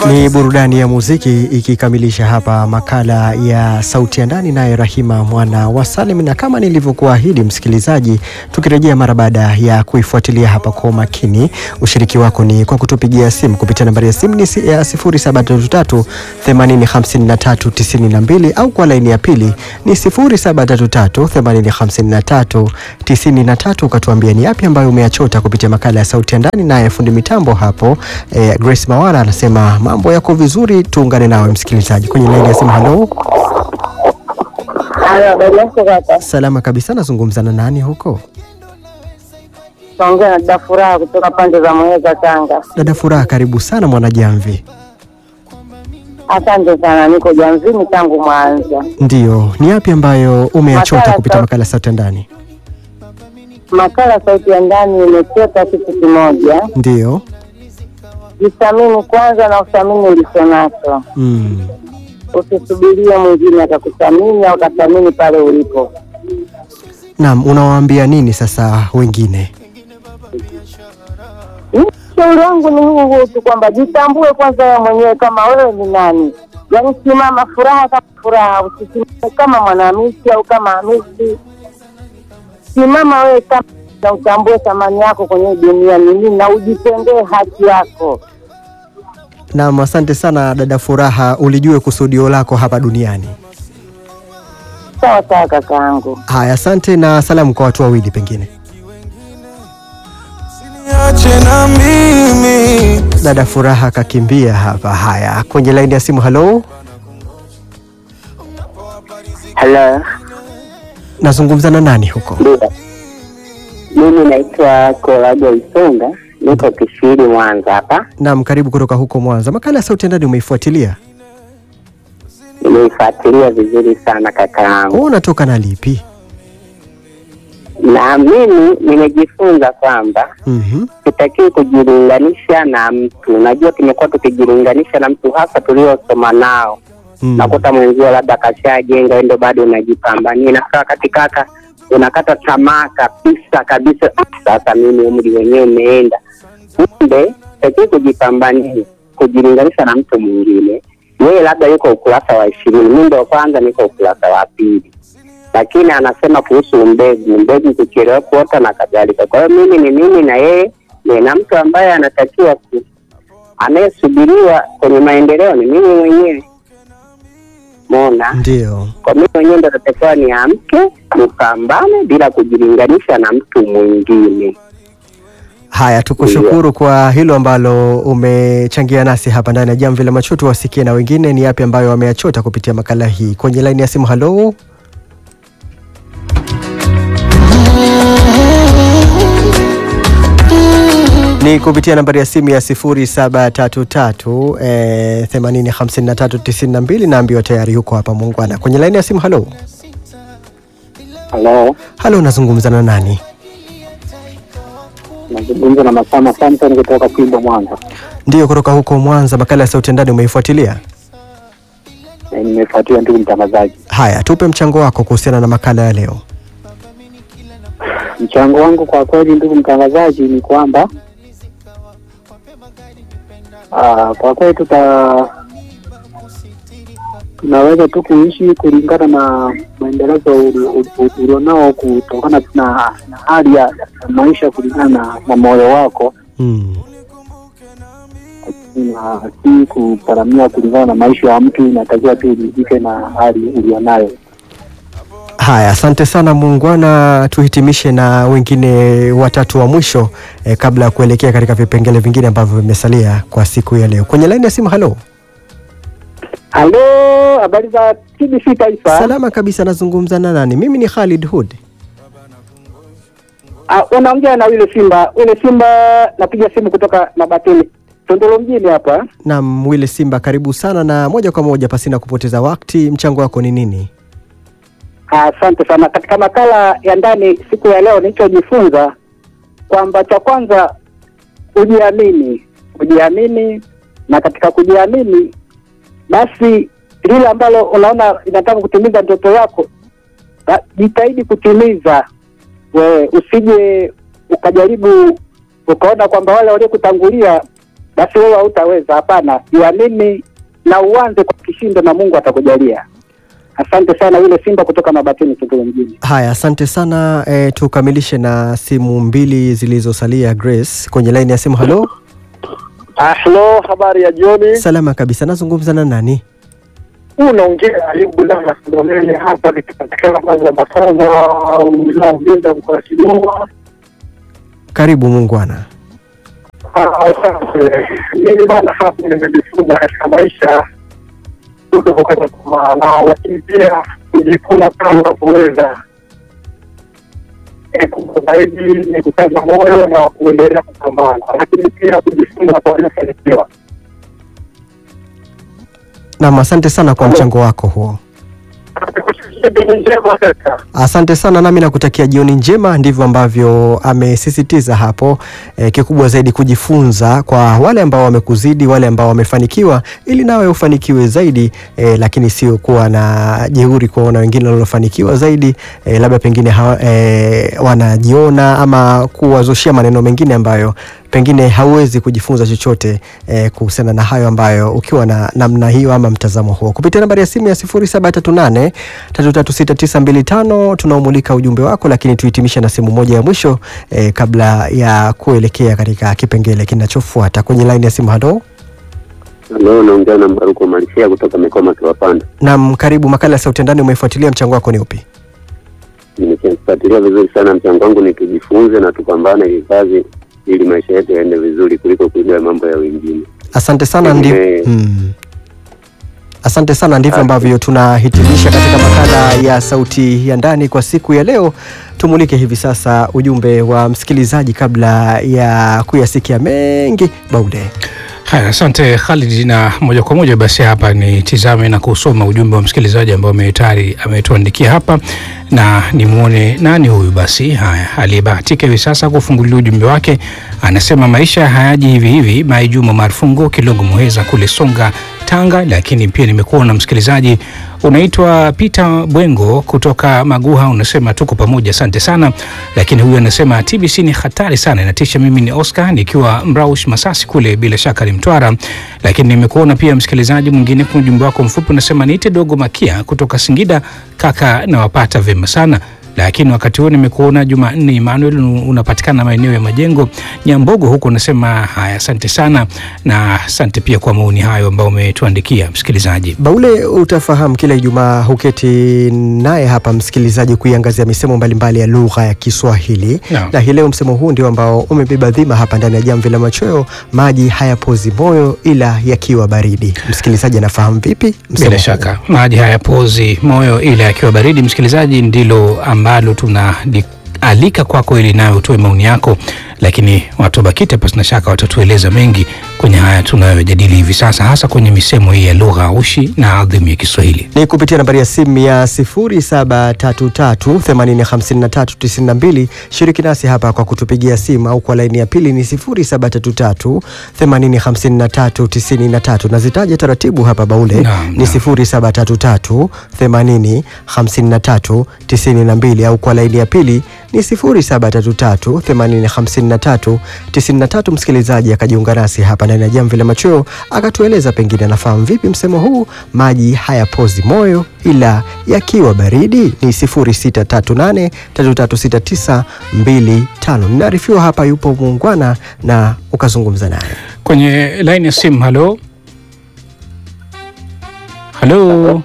Ni burudani ya muziki ikikamilisha hapa makala ya sauti ya ndani, naye Rahima mwana wa Salim, na kama nilivyokuahidi msikilizaji, tukirejea mara baada ya kuifuatilia hapa kwa umakini, ushiriki wako ni kwa kutupigia simu kupitia nambari ya simu ni si- ya 0733 8053 92 au kwa laini ya pili ni 0733 8053 93, ukatuambia ni yapi ambayo umeyachota kupitia makala ya sauti ya ndani. Naye fundi mitambo hapo eh, Grace Mawara anasema mambo yako vizuri, tuungane nawe msikilizaji kwenye laini ya simu. Halo, Halo, habari yako kaka? salama kabisa. Nazungumza na nani huko? Naongea na dada Furaha kutoka pande za Muheza, Tanga. Dada Furaha, karibu sana Mwanajamvi. Asante sana, niko Jamvini tangu Mwanza. Ndiyo, ni yapi ambayo umeyachota Makala kupitia sa- makala ya sauti ya ndani? Makala sauti ya ndani imechota kitu kimoja, Ndiyo. jithamini kwanza na uthamini ulicho nacho, Mm. usisubirie mwingine akakuthamini au akathamini pale ulipo. Naam, unawaambia nini sasa wengine? Ushauri wangu ni huu huu tu kwamba jitambue kwanza wewe mwenyewe kama wewe ni nani, yaani simama furaha kama furaha, usisimame kama Mwanahamisi au kama Hamisi. Simama wewe kama na utambue thamani yako kwenye dunia ni nini, na ujitendee haki yako. Naam, asante sana dada Furaha, ulijue kusudio lako hapa duniani. Sawa sawa kakaangu. Haya, asante na salamu kwa watu wawili pengine. Niache na mimi Dada Furaha akakimbia hapa. Haya, kwenye laini ya simu. Halo, Halo, nazungumza na nani huko? ndio mimi naitwa Korago Isunga, niko Kishiri, Mwanza hapa. Naam, karibu kutoka huko Mwanza. Makala ya sauti ya ndani umeifuatilia? Nimeifuatilia vizuri sana kakaangu. Wewe unatoka na lipi? na mimi nimejifunza kwamba Mhm. sitakiwi kujilinganisha na mtu. Najua tumekuwa tukijilinganisha na mtu hasa tuliosoma nao, Mm. nakuta mwenzio labda kashajenga, wewe ndo bado unajipambania. Inafika wakati kaka unakata tamaa kabisa kabisa, "Ah, sasa mimi umri wenyewe umeenda. Kumbe sitakiwi kujipambania, kujilinganisha na mtu mwingine. Yeye labda yuko ukurasa wa ishirini, mimi ndo kwanza niko ukurasa wa pili lakini anasema kuhusu mbegu, mbegu kuchelewa kuota na kadhalika. Kwa hiyo mimi ni mimi na yeye ni na mtu ambaye anatakiwa ku anayesubiriwa kwenye maendeleo ni mimi mwenyewe mona. Ndio. Kwa mimi mwenyewe ndo natakiwa niamke nipambane bila kujilinganisha na mtu mwingine. Haya, tukushukuru kwa hilo ambalo umechangia nasi hapa ndani ya Jamvi la Macho. Tuwasikie na wengine ni yapi ambayo wameyachota kupitia makala hii. Kwenye laini ya simu, halo. Ni kupitia nambari ya simu ya 0733 eh, 805392 naambiwa tayari yuko hapa muungwana. Kwenye laini ya simu, halo. Halo, Halo, nazungumza na nani? nazungumza na Masama Samson kutoka Kimbo, Mwanza. Ndiyo, kutoka huko Mwanza. Makala ya sauti ya ndani umeifuatilia? Nimefuatilia ndugu mtangazaji. Haya, tupe mchango wako kuhusiana na makala ya leo. Mchango wangu kwa kweli, ndugu mtangazaji, ni kwamba ah, kwa kweli tuta tunaweza tu kuishi kulingana na maendelezo uli- uli- ulionao kutokana na, na hali ya ya maisha kulingana na, na moyo wako Mm. na si kuparamia kulingana na maisha ya mtu. Inatakiwa tu uridhike na hali ulionayo. Haya, asante sana muungwana. Tuhitimishe na wengine watatu wa mwisho eh, kabla ya kuelekea katika vipengele vingine ambavyo vimesalia kwa siku ya leo. Kwenye laini ya simu, halo. Halo, habari za TBC Taifa? Salama kabisa, nazungumza na nani? Mimi ni Khalid Hood. Ah, unaongea na yule Simba, yule Simba, napiga simu kutoka Mabatini, Tondolo mjini hapa. Naam, Wile Simba, karibu sana na moja kwa moja, pasina kupoteza wakati, mchango wako ni nini? Ah, Asante sana. Katika makala ya ndani siku ya leo nilichojifunza kwamba cha kwanza ujiamini, ujiamini, na katika kujiamini basi lile ambalo unaona inataka kutimiza ndoto yako, ba- jitahidi kutimiza. We usije ukajaribu ukaona kwamba wale waliokutangulia basi wewe hautaweza. Hapana, jiamini na uanze kwa kishindo, na Mungu atakujalia. Asante sana, yule Simba kutoka Mabatini, Kigoma mjini. Haya, asante sana e, tukamilishe na simu mbili zilizosalia. Grace kwenye laini ya simu. Halo, Ahlo, habari ya jioni. salama kabisa. Nazungumza na nani? Unaongea Ayubu Lama Sindolele hapa nikipatikana kwanza Masanza wilaya Mbinda mkoa wa Kigoma. Karibu muungwana. Ah, Asante. Mimi bana hapa nimejifunza katika maisha kutokukata tamaa, na lakini pia kujikuna kama kuweza kubwa zaidi ni kukaza moyo na kuendelea kupambana, lakini pia kujifunza kwa waliofanikiwa. Naam, asante sana kwa mchango wako huo. Jioni njema kaka. Asante sana nami nakutakia jioni njema. Ndivyo ambavyo amesisitiza hapo e, kikubwa zaidi kujifunza kwa wale ambao wamekuzidi, wale ambao wamefanikiwa, ili nawe ufanikiwe zaidi e, lakini sio kuwa na jeuri kuwaona wengine waliofanikiwa zaidi e, labda pengine hawa, e, wanajiona ama kuwazoshia maneno mengine ambayo pengine hauwezi kujifunza chochote eh, kuhusiana na hayo ambayo ukiwa na namna hiyo ama mtazamo huo. Kupitia nambari ya simu ya 0738 336925 tunaomulika ujumbe wako, lakini tuhitimishe na simu moja ya mwisho eh, kabla ya kuelekea katika kipengele kinachofuata kwenye laini ya simu. Halo, Leo naongea na Mbaruko Malisia kutoka Mikoma Kiwapanda. nam, karibu makala ya Sauti ya Ndani. Umeifuatilia, mchango wako ni upi? Nimefuatilia vizuri sana. Mchango wangu ni tujifunze na tupambane kikazi, ili maisha yetu yaende vizuri kuliko kuiga mambo ya wengine. Asante sana ndi... Pengine- hmm. Asante sana, ndivyo ambavyo tunahitimisha katika makala ya Sauti ya Ndani kwa siku ya leo. Tumulike hivi sasa ujumbe wa msikilizaji kabla ya kuyasikia mengi. Baude, Haya, asante Khalid, na moja kwa moja basi hapa nitizame na kusoma ujumbe wa msikilizaji ambao tayari ametuandikia hapa, na nimwone nani huyu. Basi haya, aliyebahatika hivi sasa kufungulia ujumbe wake anasema maisha hayaji hivi hivi. Mai Juma Marfungo Kilongo Muheza kule Songa Tanga. Lakini pia nimekuona msikilizaji unaitwa Peter Bwengo kutoka Maguha, unasema tuko pamoja, asante sana. Lakini huyu anasema TBC ni hatari sana, inatisha. Mimi ni Oscar nikiwa Mraush Masasi kule, bila shaka ni Mtwara. Lakini nimekuona pia msikilizaji mwingine kwa ujumbe wako mfupi unasema niite Dogo Makia kutoka Singida, kaka nawapata vyema sana lakini wakati huo nimekuona Jumanne Emmanuel unapatikana maeneo ya Majengo Nyambogo huko, unasema haya, asante sana na asante pia kwa maoni hayo ambayo umetuandikia msikilizaji. Baule, utafahamu kila Ijumaa huketi naye hapa msikilizaji kuiangazia misemo mbalimbali ya lugha ya Kiswahili Naam. na hii leo msemo huu ndio ambao umebeba dhima hapa ndani ya Jamvi la Machweo, maji hayapozi moyo ila yakiwa baridi. Msikilizaji anafahamu vipi msemo Bila huu? shaka maji hayapozi moyo ile akiwa baridi. Msikilizaji, ndilo ambalo tunaalika kwako ili nayo utoe maoni yako, lakini watu wa BAKITA pasina shaka watatueleza mengi kwenye haya tunayojadili hivi sasa, hasa kwenye misemo hii ya lugha aushi na adhimu ya Kiswahili. ni kupitia nambari ya simu ya 0733805392. Shiriki nasi hapa kwa kutupigia simu au kwa laini ya pili ni 0733805393. Nazitaja taratibu hapa Baule Naam, ni naam. 0733805392 au kwa laini ya pili ni 0733805393. Msikilizaji akajiunga nasi hapa ndani ya Jamvi la Machweo akatueleza pengine anafahamu vipi msemo huu, maji hayapozi moyo ila yakiwa baridi. Ni 0638336925. Ninaarifiwa hapa yupo muungwana na ukazungumza naye. Kwenye laini ya simu, halo halo,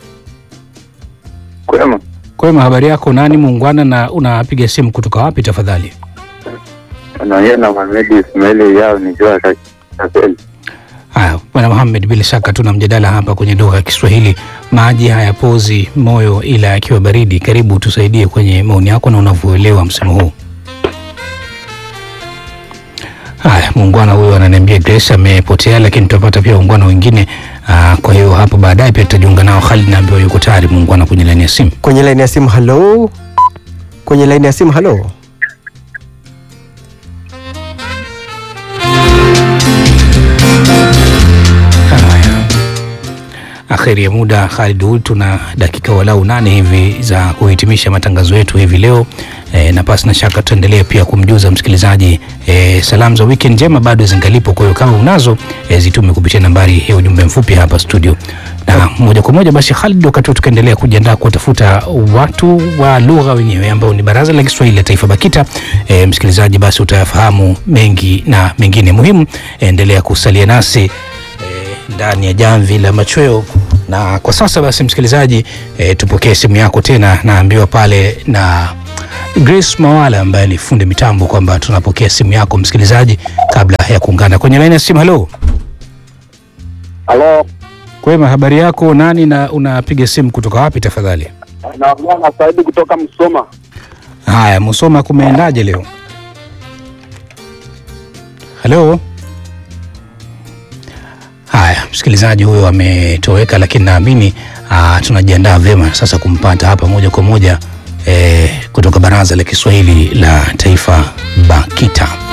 Kwema. kwema, habari yako? Nani muungwana na unapiga simu kutoka wapi tafadhali? Unaongea na Mohamed Ismaili yao nikiwa Kaseli. Haya, bwana Muhammad, bila shaka tuna mjadala hapa kwenye lugha ya Kiswahili, maji hayapozi moyo ila yakiwa baridi. Karibu tusaidie kwenye maoni yako na unavyoelewa msemo huu. Haya, muungwana huyo ananiambia Grace amepotea, lakini tutapata pia muungwana wengine. Aa, kwa hiyo hapo baadaye pia tutajiunga nao. Khalid naambiwa yuko tayari muungwana kwenye laini ya simu. Kwenye laini ya simu, halo. Kwenye laini ya simu, halo. Haya, akheri ya muda Khalid Hud, tuna dakika walau nane hivi za kuhitimisha matangazo yetu hivi leo e, na pasi na shaka tuendelee pia kumjuza msikilizaji e, salamu za weekend njema bado zingalipo. Kwa hiyo kama unazo e, zitume kupitia nambari ya ujumbe mfupi hapa studio, na moja kwa moja basi Khalid, wakati huu tukaendelea kujiandaa kuwatafuta watu wa lugha wenyewe ambao ni Baraza la Kiswahili la Taifa BAKITA. E, msikilizaji, basi utayafahamu mengi na mengine muhimu. Endelea kusalia nasi e, ndani ya jamvi la machweo na kwa sasa basi msikilizaji e, tupokee simu yako tena. Naambiwa pale na Grace Mawala ambaye ni fundi mitambo kwamba tunapokea simu yako msikilizaji, kabla ya kuungana kwenye laini ya simu. Halo, Halo, kwema, habari yako? Nani na unapiga simu kutoka wapi tafadhali? naongea na Saidi kutoka Msoma. Haya, Musoma, kumeendaje leo? Halo. Haya, msikilizaji huyo ametoweka, lakini naamini ah, tunajiandaa vyema sasa kumpata hapa moja kwa moja eh, kutoka Baraza la Kiswahili la Taifa BAKITA.